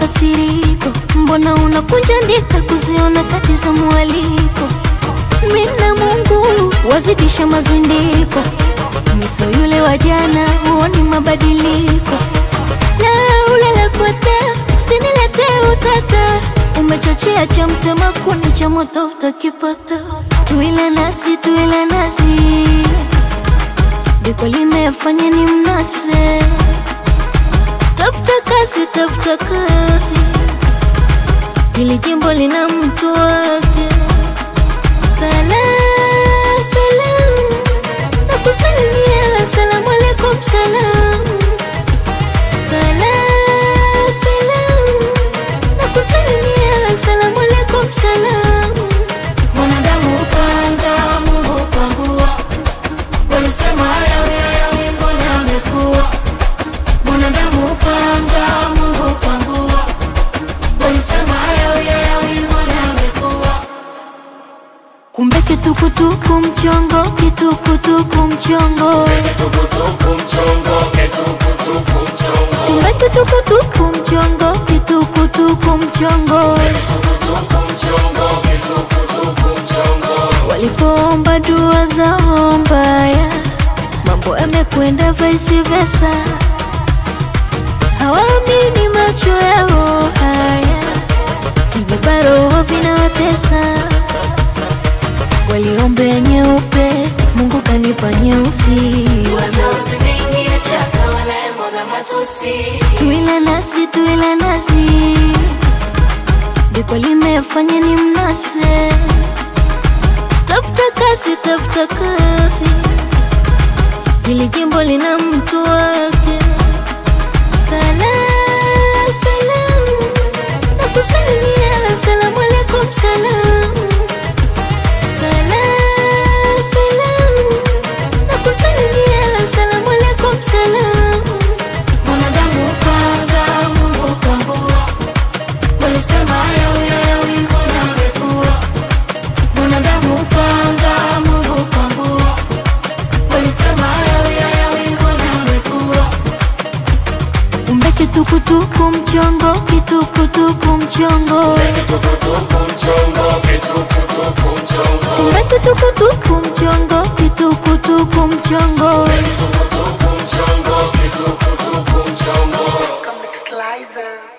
makasiriko, mbona unakunja ndika kuziona kati za mwaliko? Mina Mungu wazidisha mazindiko, miso yule wa jana huoni mabadiliko. La ulalapotea, usiniletee utata, umechochea cha mtema kuni cha moto utakipata. Tuile nasi, tuile nasi, diko limefanya ni mnase. Tafuta kazi, tafuta kazi, hili jimbo lina mtu wake. Salam, salam, nakusalimia, salamu alaikum, salam. Salam, salam, nakusalimia, salamu alaikum, salam. Mwanadamu upanga, Mungu upangua, walisema hayawi hayawi, mbona amekuwa? Mwanadamu upanga, Mungu upangua, walisema hayawi hayawi, mbona amekuwa? Kumbe kitukutuku mchongo, kitukutuku mchongo, Tukutuku mchongo, ketukutuku mchongo, kumbe kitukutuku mchongo, kitukutuku mchongo. tukutuku mchongo, ketukutuku mchongo. Walipoomba dua zao mbaya, mambo yamekwenda vice versa. Hawaamini macho yao haya, vijibaroho vinawatesa. Waliombea nyeupe, Mungu kanipa nyeusi. Tuile nasi, tuile nasi, diko limefanya ni mnase. Tafuta kazi, tafuta kazi, hili jimbo lina mtu wake. Salam, salam, nakusalimia, salamu alaikum, salam. Salam, salam, nakusalimia, salamu alaikum, salam. Mwanadamu upanga, Mungu upangua, walisema hayawi hayawi, mbona amekuwa? Mwanadamu upanga, Mungu upangua, walisema hayawi hayawi, mbona amekuwa? Kumbe kitukutuku mchongo, kitukutuku mchongo, Tukutuku mchongo, ketukutuku mchongo, kumbe kitukutuku mchongo, kitukutuku mchongo. tukutuku mchongo, ketukutuku mchongo. Comic Slicer.